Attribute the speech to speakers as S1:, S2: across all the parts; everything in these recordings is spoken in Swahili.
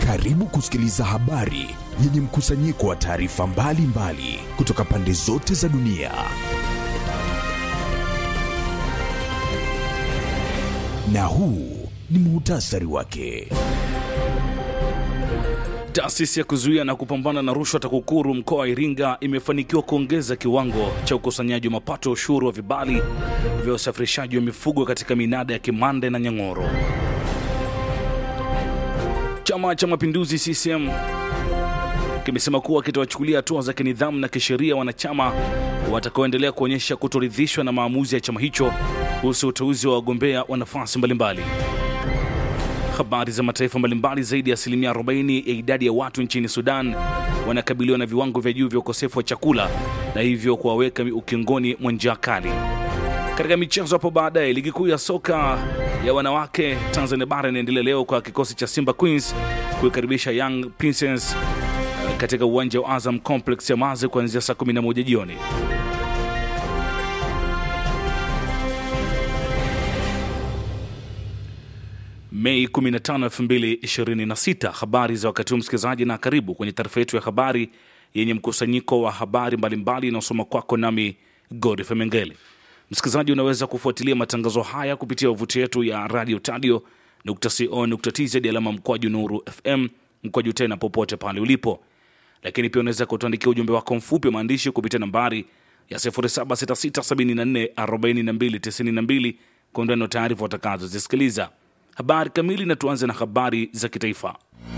S1: Karibu kusikiliza habari yenye mkusanyiko wa taarifa mbalimbali kutoka pande zote za dunia. Na huu ni muhtasari wake.
S2: Taasisi ya kuzuia na kupambana na rushwa TAKUKURU mkoa wa Iringa imefanikiwa kuongeza kiwango cha ukusanyaji wa mapato ya ushuru wa vibali vya usafirishaji wa mifugo katika minada ya Kimande na Nyang'oro. Chama cha Mapinduzi CCM kimesema kuwa kitawachukulia hatua za kinidhamu na kisheria wanachama watakaoendelea kuonyesha kutoridhishwa na maamuzi ya chama hicho kuhusu uteuzi wa wagombea wa nafasi mbalimbali. Habari za mataifa mbalimbali. Zaidi ya asilimia 40 ya idadi ya watu nchini Sudan wanakabiliwa na viwango vya juu vya ukosefu wa chakula na hivyo kuwaweka ukingoni mwa njaa kali. Katika michezo hapo baadaye, ligi kuu ya soka ya wanawake Tanzania bara inaendelea leo kwa kikosi cha Simba Queens kuikaribisha Young Princess katika uwanja wa Azam Complex ya Mazi kuanzia saa 11 jioni. Mei 15, 2026. Habari za wakati huu msikilizaji, na karibu kwenye taarifa yetu ya habari yenye mkusanyiko wa habari mbalimbali inayosoma kwako nami Godfrey Mengele. Msikilizaji, unaweza kufuatilia matangazo haya kupitia wavuti yetu ya radio tadio co.tz alama mkwaju nuru fm mkwaju tena popote pale ulipo, lakini pia unaweza kutuandikia ujumbe wako mfupi wa maandishi kupitia nambari ya 0766744292 kwa undani wa taarifa watakazozisikiliza. Habari kamili na tuanze na habari za kitaifa.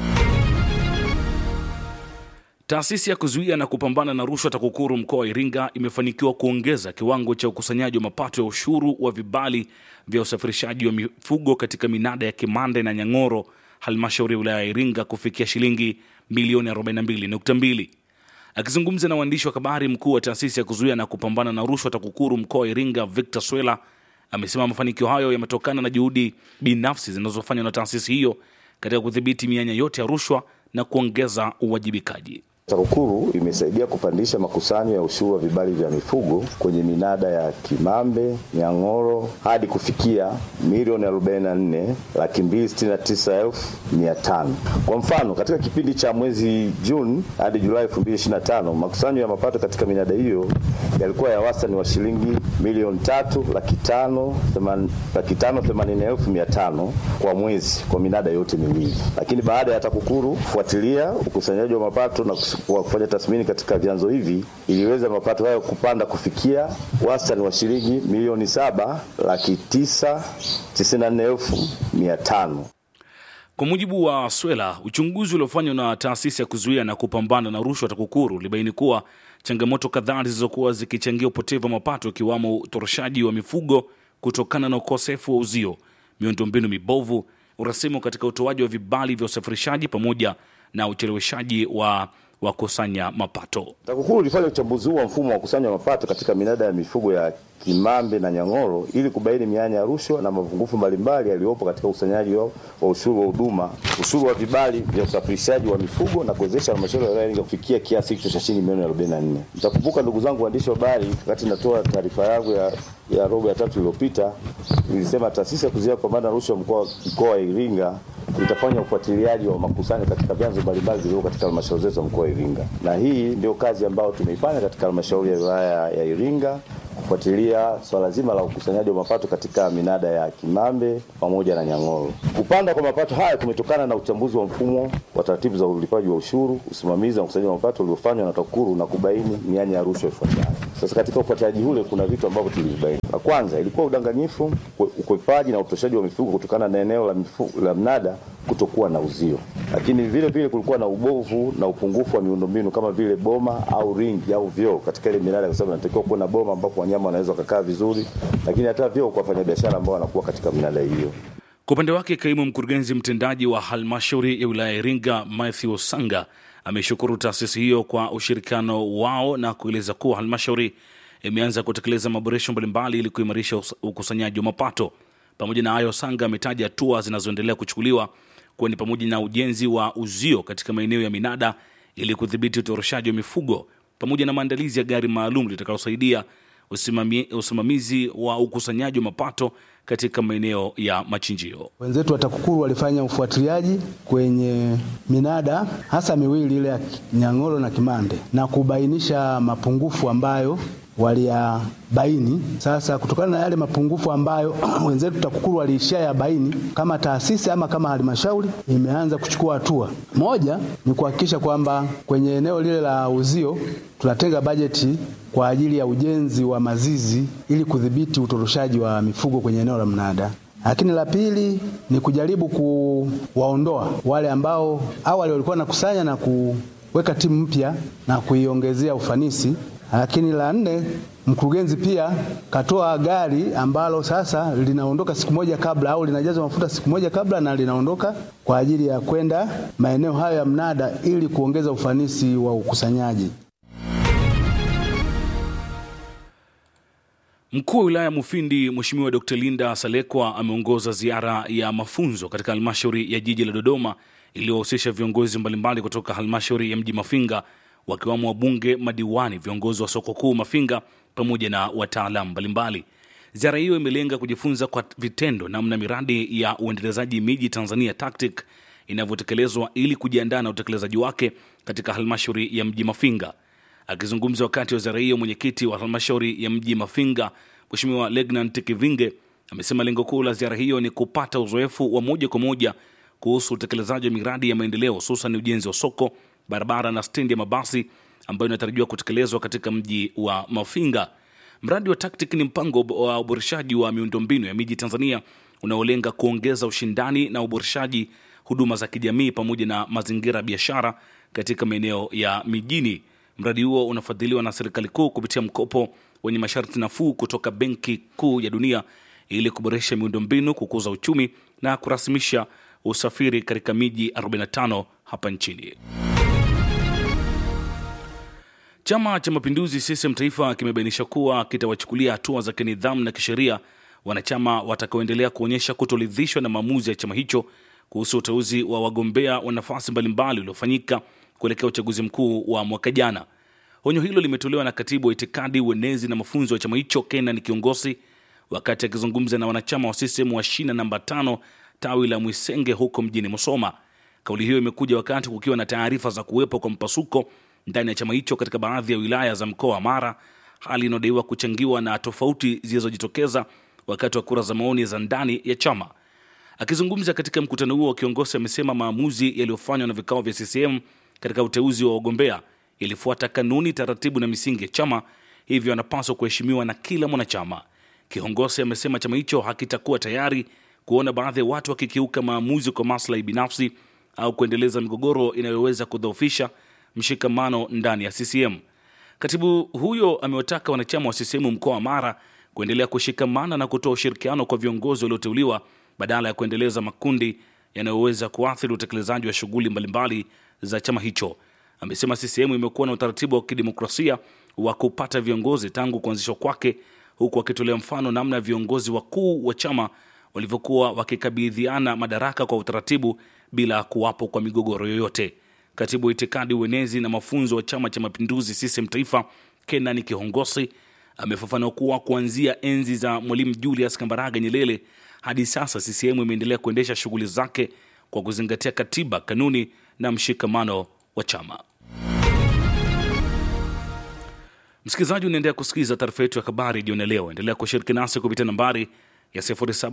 S2: Taasisi ya kuzuia na kupambana na rushwa TAKUKURU mkoa wa Iringa imefanikiwa kuongeza kiwango cha ukusanyaji wa mapato ya ushuru wa vibali vya usafirishaji wa mifugo katika minada ya Kimande na Nyang'oro, halmashauri ya wilaya ya Iringa kufikia shilingi milioni 42.2. Akizungumza na waandishi wa habari, mkuu wa taasisi ya kuzuia na kupambana na rushwa TAKUKURU mkoa wa Iringa Victor Swela amesema mafanikio hayo yametokana na juhudi binafsi zinazofanywa na taasisi hiyo katika kudhibiti mianya yote ya rushwa na kuongeza uwajibikaji.
S3: TAKUKURU imesaidia kupandisha makusanyo ya ushuru wa vibali vya mifugo kwenye minada ya Kimambe, Nyang'oro hadi kufikia milioni 44 laki mbili sitini na tisa elfu mia tano. Kwa mfano, katika kipindi cha mwezi Juni hadi Julai 2025 makusanyo ya mapato katika minada hiyo yalikuwa ya wastani wa shilingi milioni tatu laki tano laki tano themanini elfu mia tano kwa mwezi kwa minada yote miwili, lakini baada ya TAKUKURU kufuatilia ukusanyaji wa mapato na kwa kufanya tathmini katika vyanzo hivi iliweza mapato hayo kupanda kufikia wastani wa shilingi milioni saba laki tisa tisini na nne elfu mia tano.
S2: Kwa mujibu wa Swela, uchunguzi uliofanywa na taasisi ya kuzuia na kupambana na rushwa TAKUKURU ulibaini kuwa changamoto kadhaa zilizokuwa zikichangia upotevu wa mapato ikiwamo utoroshaji wa mifugo kutokana na ukosefu wa uzio, miundombinu mibovu, urasimu katika utoaji wa vibali vya usafirishaji pamoja na ucheleweshaji wa wakusanya mapato.
S3: TAKUKURU ilifanya uchambuzi huu wa mfumo wa kukusanya mapato katika minada ya mifugo ya Kimambe na Nyang'oro ili kubaini mianya ya rushwa na mapungufu mbalimbali yaliyopo katika ukusanyaji wa ushuru wa huduma, ushuru wa vibali vya usafirishaji wa mifugo na kuwezesha halmashauri ya wilaya Iringa kufikia kiasi hicho cha shilingi milioni 44. Mtakumbuka ndugu zangu waandishi wa habari, wakati natoa taarifa yangu ya, ya robo ya tatu iliyopita, nilisema taasisi ya kuzuia kupambana na rushwa mkoa mkoa wa Iringa itafanya ufuatiliaji wa makusanyo katika vyanzo mbalimbali vilivyo katika halmashauri zetu za mkoa wa Iringa, na hii ndio kazi ambayo tumeifanya katika halmashauri ya wilaya ya Iringa kufuatilia swala zima la ukusanyaji wa mapato katika minada ya Kimambe pamoja na Nyang'oro. Kupanda kwa mapato haya kumetokana na uchambuzi wa mfumo wa taratibu za ulipaji wa ushuru, usimamizi na ukusanyaji wa mapato uliofanywa na TAKUKURU na kubaini mianya ya rushwa ifuatayo. Sasa katika ufuatiliaji ule kuna vitu ambavyo tulivibaini. La kwanza ilikuwa udanganyifu, ukwepaji na utoshaji wa mifugo kutokana na eneo la, mifugo, la mnada kutokuwa na uzio, lakini vile vile kulikuwa na ubovu na upungufu wa miundombinu kama vile boma au ringi au vyoo katika ile minada, kwa sababu inatakiwa kuwa na boma ambapo wanyama wanaweza kukaa vizuri, lakini hata vyoo kwa wafanyabiashara ambao wanakuwa katika minada hiyo.
S2: Kwa upande wake, kaimu mkurugenzi mtendaji wa halmashauri ya wilaya ya Iringa Matthew Sanga ameshukuru taasisi hiyo kwa ushirikiano wao na kueleza kuwa halmashauri imeanza kutekeleza maboresho mbalimbali ili kuimarisha ukusanyaji wa mapato. Pamoja na hayo, Sanga ametaja hatua zinazoendelea kuchukuliwa kuwa ni pamoja na ujenzi wa uzio katika maeneo ya minada ili kudhibiti utoroshaji wa mifugo pamoja na maandalizi ya gari maalum litakalosaidia usimami, usimamizi wa ukusanyaji wa mapato katika maeneo ya machinjio.
S4: Wenzetu wa TAKUKURU walifanya ufuatiliaji kwenye minada hasa miwili ile ya Nyang'oro na Kimande na kubainisha mapungufu ambayo waliyabaini. Sasa kutokana na yale mapungufu ambayo wenzetu TAKUKURU waliishia ya baini, kama taasisi ama kama halmashauri imeanza kuchukua hatua. Moja ni kuhakikisha kwamba kwenye eneo lile la uzio tunatenga bajeti kwa ajili ya ujenzi wa mazizi ili kudhibiti utoroshaji wa mifugo kwenye eneo la mnada. Lakini la pili ni kujaribu kuwaondoa wale ambao awali walikuwa nakusanya na kuweka timu mpya na kuiongezea ufanisi. Lakini la nne, mkurugenzi pia katoa gari ambalo sasa linaondoka siku moja kabla au linajazwa mafuta siku moja kabla na linaondoka kwa ajili ya kwenda maeneo hayo ya mnada ili kuongeza ufanisi wa ukusanyaji.
S2: Mkuu wa wilaya Mufindi Mheshimiwa Dr. Linda Salekwa ameongoza ziara ya mafunzo katika halmashauri ya jiji la Dodoma iliyowahusisha viongozi mbalimbali kutoka halmashauri ya mji Mafinga wakiwamo wabunge, madiwani, viongozi wa soko kuu Mafinga pamoja na wataalamu mbalimbali. Ziara hiyo imelenga kujifunza kwa vitendo namna miradi ya uendelezaji miji Tanzania TACTIC inavyotekelezwa ili kujiandaa na utekelezaji wake katika halmashauri ya mji Mafinga. Akizungumza wakati wa ziara hiyo, mwenyekiti wa halmashauri ya mji Mafinga Mheshimiwa Legnant Kivinge amesema lengo kuu la ziara hiyo ni kupata uzoefu wa moja kwa moja kuhusu utekelezaji wa miradi ya maendeleo hususan ujenzi wa soko, barabara na stendi ya mabasi ambayo inatarajiwa kutekelezwa katika mji wa Mafinga. Mradi wa TACTIC ni mpango wa uboreshaji wa miundombinu ya miji Tanzania unaolenga kuongeza ushindani na uboreshaji huduma za kijamii pamoja na mazingira ya biashara katika maeneo ya mijini. Mradi huo unafadhiliwa na serikali kuu kupitia mkopo wenye masharti nafuu kutoka Benki Kuu ya Dunia ili kuboresha miundombinu, kukuza uchumi na kurasimisha usafiri katika miji 45 hapa nchini. Chama cha Mapinduzi CCM Taifa kimebainisha kuwa kitawachukulia hatua za kinidhamu na kisheria wanachama watakaoendelea kuonyesha kutoridhishwa na maamuzi ya chama hicho kuhusu uteuzi wa wagombea wa nafasi mbalimbali uliofanyika kuelekea uchaguzi mkuu wa mwaka jana. Onyo hilo limetolewa na katibu wa itikadi, uenezi na mafunzo ya chama hicho Kenan Kiongosi wakati akizungumza na wanachama wa CCM wa shina namba tano tawi la Mwisenge huko mjini Musoma. Kauli hiyo imekuja wakati kukiwa na taarifa za kuwepo kwa mpasuko ndani ya chama hicho katika baadhi ya wilaya za mkoa wa Mara, hali inayodaiwa kuchangiwa na tofauti zilizojitokeza wakati wa kura za maoni za ndani ya chama. Akizungumza katika mkutano huo, kiongozi amesema maamuzi yaliyofanywa na vikao vya CCM katika uteuzi wa wagombea yalifuata kanuni, taratibu na misingi ya chama, hivyo anapaswa kuheshimiwa na kila mwanachama. Kiongozi amesema chama hicho hakitakuwa tayari kuona baadhi ya watu wakikiuka maamuzi kwa maslahi binafsi au kuendeleza migogoro inayoweza kudhoofisha mshikamano ndani ya CCM. Katibu huyo amewataka wanachama wa CCM mkoa wa Mara kuendelea kushikamana na kutoa ushirikiano kwa viongozi walioteuliwa badala ya kuendeleza makundi yanayoweza kuathiri utekelezaji wa shughuli mbalimbali za chama hicho. Amesema CCM imekuwa na utaratibu wa kidemokrasia wa kupata viongozi tangu kuanzishwa kwake, huku akitolea mfano namna ya viongozi wakuu wa chama walivyokuwa wakikabidhiana madaraka kwa utaratibu bila kuwapo kwa migogoro yoyote. Katibu wa itikadi, uenezi na mafunzo wa Chama cha Mapinduzi CCM Taifa, Kenan Kihongosi amefafanua kuwa kuanzia enzi za Mwalimu Julius Kambarage Nyerere hadi sasa CCM imeendelea kuendesha shughuli zake kwa kuzingatia katiba, kanuni na mshikamano wa chama. Msikilizaji, unaendelea kusikiliza taarifa yetu ya habari jioni leo. Endelea kushiriki nasi kupitia nambari ya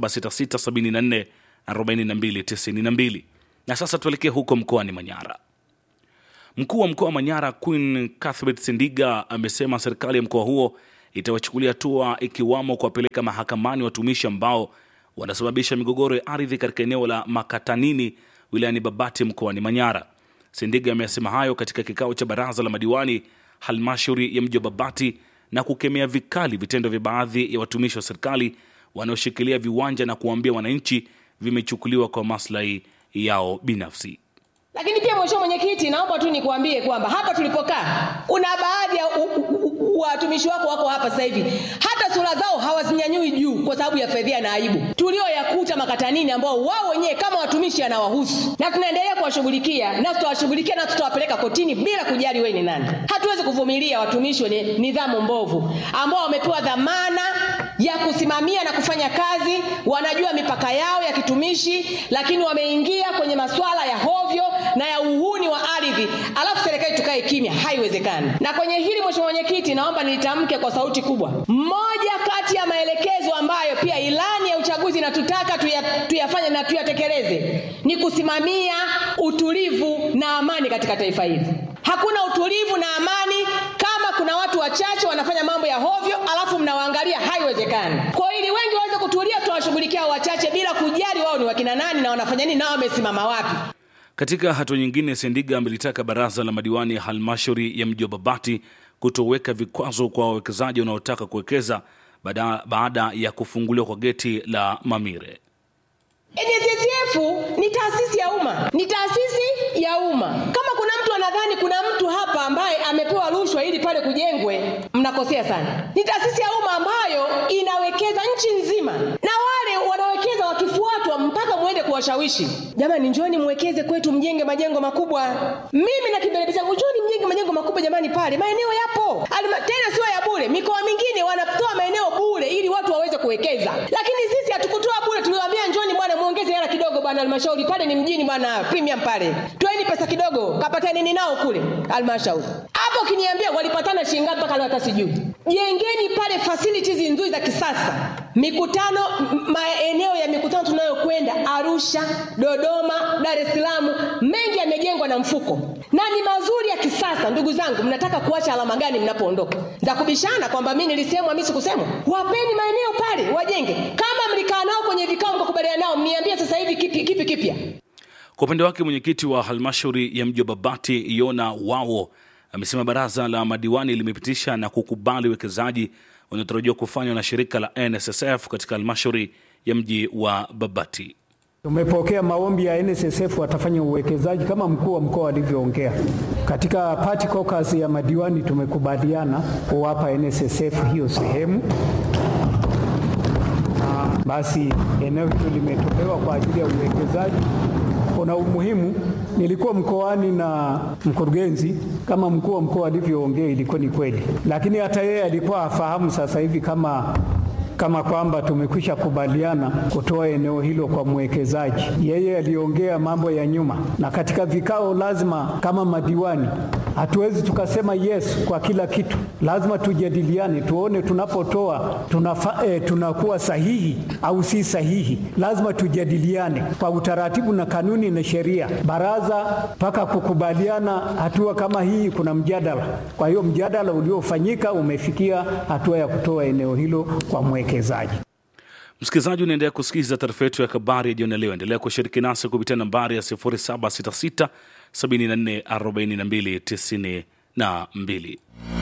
S2: 0766744292. Na sasa tuelekee huko mkoani Manyara. Mkuu wa mkoa wa Manyara Queen Cuthbert Sindiga amesema serikali ya mkoa huo itawachukulia hatua ikiwamo kuwapeleka mahakamani watumishi ambao wanasababisha migogoro ya ardhi katika eneo la Makatanini wilayani Babati mkoani Manyara. Sindiga amesema hayo katika kikao cha baraza la madiwani halmashauri ya mji wa Babati na kukemea vikali vitendo vya baadhi ya watumishi wa serikali wanaoshikilia viwanja na kuwaambia wananchi vimechukuliwa kwa maslahi yao binafsi.
S5: Lakini pia mheshimiwa mwenyekiti, naomba tu nikuambie kwamba hapa tulipokaa kuna baadhi ya u- u- u- watumishi wako wako hapa sasa hivi, hata sura zao hawazinyanyui juu kwa sababu ya fedhea na aibu tulioyakuta makatanini, ambao wao wenyewe kama watumishi anawahusu, na tunaendelea kuwashughulikia na tutawashughulikia na tutawapeleka kotini bila kujali wewe ni nani. Hatuwezi kuvumilia watumishi wenye nidhamu mbovu ambao wamepewa dhamana ya kusimamia na kufanya kazi, wanajua mipaka yao ya kitumishi, lakini wameingia kwenye masuala ya hovyo na ya uhuni wa ardhi, alafu serikali tukae kimya. Haiwezekani. Na kwenye hili, Mheshimiwa Mwenyekiti, naomba nilitamke kwa sauti kubwa. Mmoja kati ya maelekezo ambayo pia ilani ya uchaguzi inatutaka tuya, tuyafanye na tuyatekeleze ni kusimamia utulivu na amani katika taifa hili. Hakuna utulivu na amani kama kuna watu wachache wanafanya mambo ya hovyo, alafu mnawaangalia. Haiwezekani. Kwa ili wengi waweze kutulia, tutawashughulikia wachache bila kujali wao ni wakina nani na wanafanya nini na wamesimama wapi.
S2: Katika hatua nyingine, Sendiga amelitaka baraza la madiwani ya halmashauri ya mji wa Babati kutoweka vikwazo kwa wawekezaji wanaotaka kuwekeza baada, baada ya kufunguliwa kwa geti la Mamire.
S5: NSSF ni taasisi ya umma, ni taasisi ya umma. Kama kuna mtu anadhani kuna mtu hapa ambaye amepewa rushwa ili pale kujengwe, mnakosea sana. Ni taasisi ya umma ambayo inawekeza nchi nzima, na wale wanawekeza wakifuatwa mpaka muende kuwashawishi, jamani, njoni mwekeze kwetu, mjenge majengo makubwa. Mimi na kimbelebe changu, njoni mjenge majengo makubwa jamani, pale maeneo yapo Alima, tena sio ya bure. Mikoa mingine wanatoa maeneo bure ili watu waweze kuwekeza, lakini sisi hatukutoa bure, tuliwaambia njoni bwana muongeze hela kidogo bwana halmashauri pale ni mjini bwana premium pale toeni pesa kidogo kapatani nini nao kule halmashauri hapo ukiniambia walipatana shilingi ngapi mpaka leo hata sijui jengeni pale facilities nzuri za kisasa mikutano m- maeneo ya mikutano tunayokwenda arusha dodoma dar es salaam mengi yamejengwa na mfuko na ni mazuri ya kisasa ndugu zangu mnataka kuacha alama gani mnapoondoka za kubishana kwamba mi nilisemwa mi sikusemwa wapeni maeneo pale wajenge kama mlikaa nao kwenye vikao mkakubaliana nao mniambie sasa hivi kipi kipi kipya
S2: Kwa upande wake mwenyekiti wa halmashauri ya mji wa Babati Yona Wao amesema baraza la madiwani limepitisha na kukubali uwekezaji unaotarajiwa kufanywa na shirika la NSSF katika halmashauri ya mji wa Babati.
S6: Tumepokea maombi ya NSSF watafanya uwekezaji kama mkuu wa mkoa alivyoongea. Katika party caucus ya madiwani tumekubaliana kuwapa NSSF hiyo sehemu. Na basi eneo hilo limetolewa kwa ajili ya uwekezaji. Kuna umuhimu, nilikuwa mkoani na mkurugenzi, kama mkuu wa mkoa alivyoongea, ilikuwa ni kweli, lakini hata yeye alikuwa afahamu sasa hivi kama kama kwamba tumekwisha kubaliana kutoa eneo hilo kwa mwekezaji. Yeye aliongea mambo ya nyuma, na katika vikao lazima kama madiwani hatuwezi tukasema yes kwa kila kitu, lazima tujadiliane, tuone tunapotoa tunafa, eh, tunakuwa sahihi au si sahihi. Lazima tujadiliane kwa utaratibu na kanuni na sheria. Baraza mpaka kukubaliana hatua kama hii, kuna mjadala. Kwa hiyo mjadala uliofanyika umefikia hatua ya kutoa eneo hilo kwa mwekezaji.
S2: Msikilizaji, unaendelea kusikiliza taarifa yetu ya habari ya jioni ya leo. Endelea kushiriki nasi kupitia nambari ya 0766 74 42 92.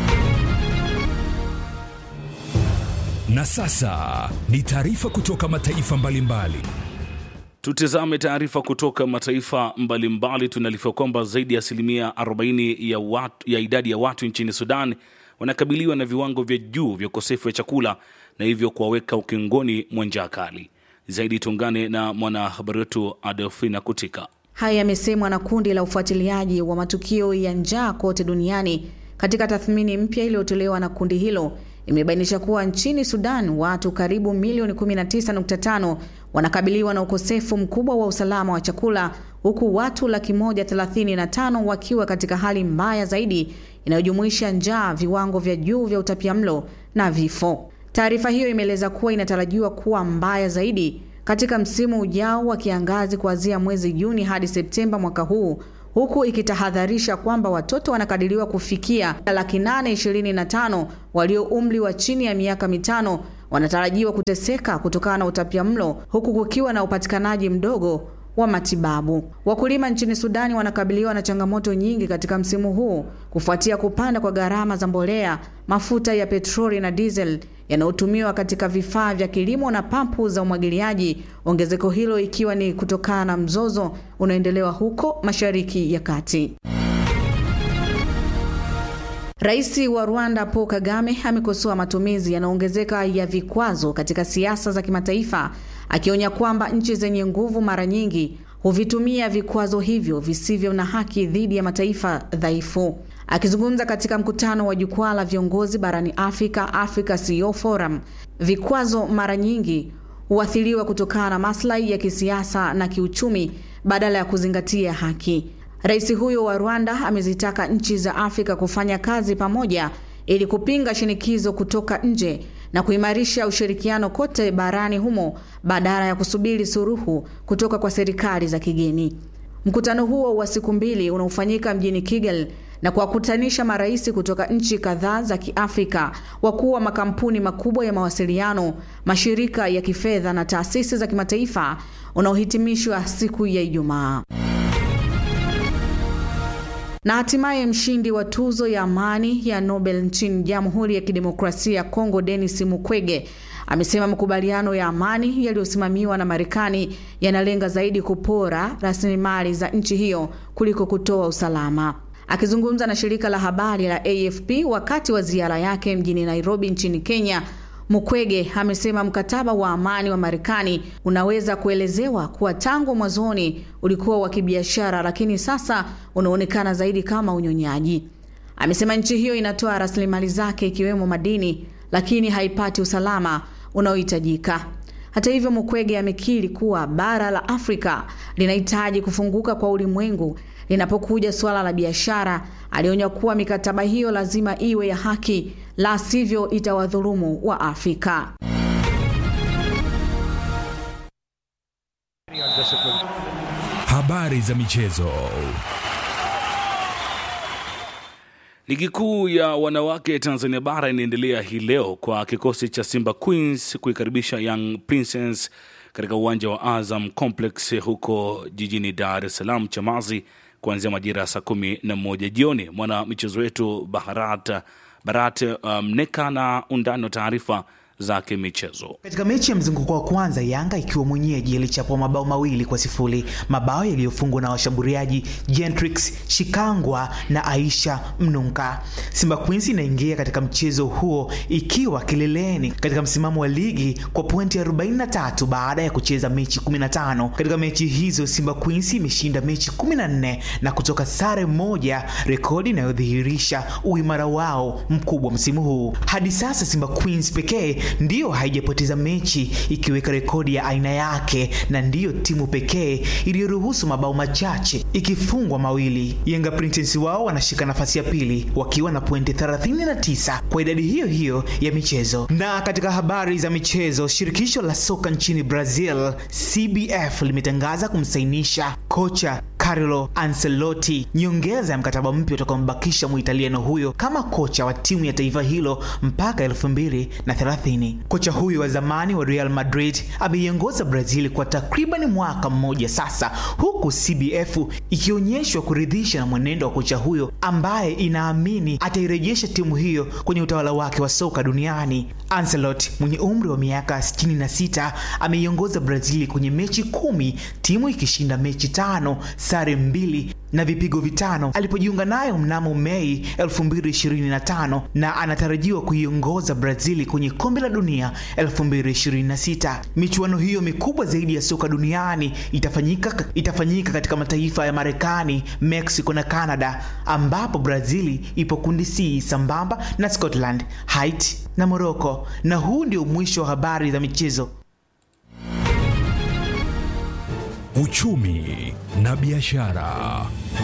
S1: Na sasa ni taarifa kutoka mataifa mbalimbali.
S2: Tutizame taarifa kutoka mataifa mbalimbali. Tunaarifiwa kwamba zaidi ya asilimia 40 ya, watu, ya idadi ya watu nchini Sudan wanakabiliwa na viwango vya juu vya ukosefu wa chakula na hivyo kuwaweka ukingoni mwa njaa kali. Zaidi tuungane na mwanahabari wetu Adelfina Kutika.
S7: Haya yamesemwa na kundi la ufuatiliaji wa matukio ya njaa kote duniani. Katika tathmini mpya iliyotolewa na kundi hilo, imebainisha kuwa nchini Sudan watu karibu milioni 19.5 wanakabiliwa na ukosefu mkubwa wa usalama wa chakula, huku watu laki moja thelathini na tano wakiwa katika hali mbaya zaidi inayojumuisha njaa, viwango vya juu vya utapiamlo na vifo. Taarifa hiyo imeeleza kuwa inatarajiwa kuwa mbaya zaidi katika msimu ujao wa kiangazi kuanzia mwezi Juni hadi Septemba mwaka huu, huku ikitahadharisha kwamba watoto wanakadiriwa kufikia laki nane ishirini na tano walio umri wa chini ya miaka mitano wanatarajiwa kuteseka kutokana na utapiamlo, huku kukiwa na upatikanaji mdogo wa matibabu. Wakulima nchini Sudani wanakabiliwa na changamoto nyingi katika msimu huu kufuatia kupanda kwa gharama za mbolea, mafuta ya petroli na diesel yanayotumiwa katika vifaa vya kilimo na pampu za umwagiliaji, ongezeko hilo ikiwa ni kutokana na mzozo unaoendelewa huko Mashariki ya Kati. Rais wa Rwanda Paul Kagame amekosoa matumizi yanayoongezeka ya vikwazo katika siasa za kimataifa, akionya kwamba nchi zenye nguvu mara nyingi huvitumia vikwazo hivyo visivyo na haki dhidi ya mataifa dhaifu. Akizungumza katika mkutano wa jukwaa la viongozi barani Afrika, Africa CEO Forum, vikwazo mara nyingi huathiriwa kutokana na maslahi ya kisiasa na kiuchumi badala ya kuzingatia haki. Rais huyo wa Rwanda amezitaka nchi za Afrika kufanya kazi pamoja ili kupinga shinikizo kutoka nje na kuimarisha ushirikiano kote barani humo badala ya kusubiri suruhu kutoka kwa serikali za kigeni. Mkutano huo wa siku mbili unaofanyika mjini Kigali na kuwakutanisha marais kutoka nchi kadhaa za Kiafrika, wakuu wa makampuni makubwa ya mawasiliano, mashirika ya kifedha na taasisi za kimataifa unaohitimishwa siku ya Ijumaa. Na hatimaye mshindi wa tuzo ya amani ya Nobel nchini Jamhuri ya Kidemokrasia ya Kongo, Denis Mukwege amesema makubaliano ya amani yaliyosimamiwa na Marekani yanalenga zaidi kupora rasilimali za nchi hiyo kuliko kutoa usalama. Akizungumza na shirika la habari la AFP wakati wa ziara yake mjini Nairobi nchini Kenya, Mukwege amesema mkataba wa amani wa Marekani unaweza kuelezewa kuwa tangu mwanzoni ulikuwa wa kibiashara, lakini sasa unaonekana zaidi kama unyonyaji. Amesema nchi hiyo inatoa rasilimali zake ikiwemo madini, lakini haipati usalama unaohitajika. Hata hivyo, Mukwege amekiri kuwa bara la Afrika linahitaji kufunguka kwa ulimwengu linapokuja suala la biashara. Alionya kuwa mikataba hiyo lazima iwe ya haki, la sivyo itawadhulumu wa Afrika.
S1: Habari za michezo.
S2: Ligi kuu ya wanawake Tanzania bara inaendelea hii leo kwa kikosi cha Simba Queens kuikaribisha Young Princess katika uwanja wa Azam Complex huko jijini Dar es Salaam Chamazi kuanzia majira ya saa kumi na moja jioni. Mwana michezo wetu Baharat Barat Mneka um, na undani wa taarifa za kimichezo.
S8: Katika mechi ya mzunguko wa kwanza, Yanga ikiwa mwenyeji ilichapwa mabao mawili kwa sifuri, mabao yaliyofungwa na washambuliaji Gentrix Shikangwa na Aisha Mnunka. Simba Queens inaingia katika mchezo huo ikiwa kileleni katika msimamo wa ligi kwa pointi 43 baada ya kucheza mechi 15. Katika mechi hizo Simba Queens imeshinda mechi 14 na kutoka sare moja, rekodi inayodhihirisha uimara wao mkubwa msimu huu. Hadi sasa Simba Queens pekee ndiyo haijapoteza mechi ikiweka rekodi ya aina yake na ndiyo timu pekee iliyoruhusu mabao machache ikifungwa mawili. Yanga Princess wao wanashika nafasi ya pili wakiwa na pointi 39 kwa idadi hiyo hiyo ya michezo. Na katika habari za michezo, shirikisho la soka nchini Brazil CBF limetangaza kumsainisha kocha Carlo Ancelotti nyongeza ya mkataba mpya utakaombakisha Muitaliano huyo kama kocha wa timu ya taifa hilo mpaka 2030. Kocha huyo wa zamani wa Real Madrid ameiongoza Brazil kwa takriban mwaka mmoja sasa, huku CBF ikionyeshwa kuridhisha na mwenendo wa kocha huyo ambaye inaamini atairejesha timu hiyo kwenye utawala wake wa soka duniani. Ancelotti mwenye umri wa miaka 66 ameiongoza Brazil kwenye mechi kumi, timu ikishinda mechi tano, sare mbili na vipigo vitano alipojiunga nayo mnamo Mei 2025 na anatarajiwa kuiongoza Brazil kwenye kombe la dunia 2026. Michuano hiyo mikubwa zaidi ya soka duniani itafanyika, itafanyika katika mataifa ya Marekani, Mexico na Canada ambapo Brazil ipo kundi C sambamba na Scotland, Haiti na Morocco. Na huu ndio mwisho wa habari za michezo.
S1: Uchumi na biashara.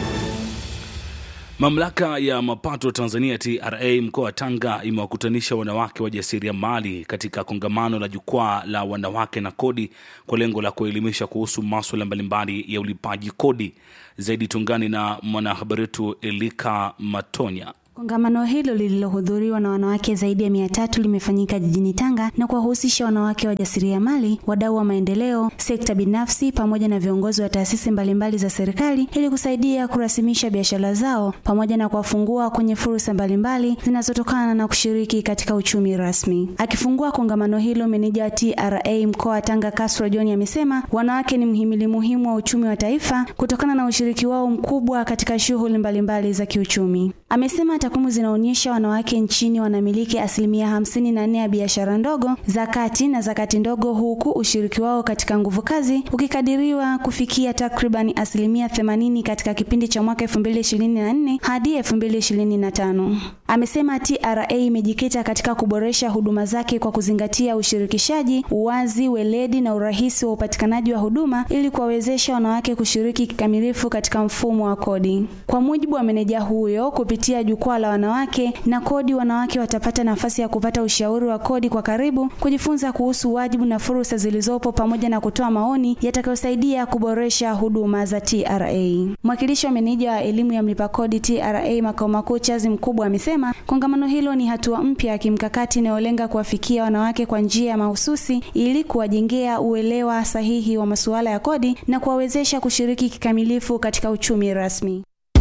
S2: Mamlaka ya mapato Tanzania TRA mkoa wa Tanga imewakutanisha wanawake wajasiriamali katika kongamano la jukwaa la wanawake na kodi kwa lengo la kuelimisha kuhusu maswala mbalimbali ya ulipaji kodi. Zaidi tungani na mwanahabari wetu Elika Matonya.
S9: Kongamano hilo lililohudhuriwa na wanawake zaidi ya mia tatu limefanyika jijini Tanga na kuwahusisha wanawake wajasiriamali, wadau wa maendeleo, sekta binafsi pamoja na viongozi wa taasisi mbalimbali za serikali ili kusaidia kurasimisha biashara zao pamoja na kuwafungua kwenye fursa mbalimbali zinazotokana na kushiriki katika uchumi rasmi. Akifungua kongamano hilo, meneja wa TRA mkoa wa Tanga Castro John amesema wanawake ni mhimili muhimu wa uchumi wa taifa kutokana na ushiriki wao mkubwa katika shughuli mbalimbali za kiuchumi. Amesema takwimu zinaonyesha wanawake nchini wanamiliki asilimia hamsini na nne ya biashara ndogo za kati na za kati ndogo, huku ushiriki wao katika nguvu kazi ukikadiriwa kufikia takriban asilimia themanini katika kipindi cha mwaka 2024 hadi 2025. Amesema TRA imejikita katika kuboresha huduma zake kwa kuzingatia ushirikishaji, uwazi, weledi na urahisi wa upatikanaji wa huduma ili kuwawezesha wanawake kushiriki kikamilifu katika mfumo wa kodi. Kwa mujibu wa meneja huyo, kupitia jukwaa la wanawake na kodi, wanawake watapata nafasi ya kupata ushauri wa kodi kwa karibu, kujifunza kuhusu wajibu na fursa zilizopo, pamoja na kutoa maoni yatakayosaidia kuboresha huduma za TRA. Mwakilishi wa meneja wa elimu ya mlipa kodi TRA makao makuu Chazi Mkubwa amesema kongamano hilo ni hatua mpya ya kimkakati inayolenga kuwafikia wanawake kwa njia ya mahususi ili kuwajengea uelewa sahihi wa masuala ya kodi na kuwawezesha kushiriki kikamilifu katika uchumi rasmi.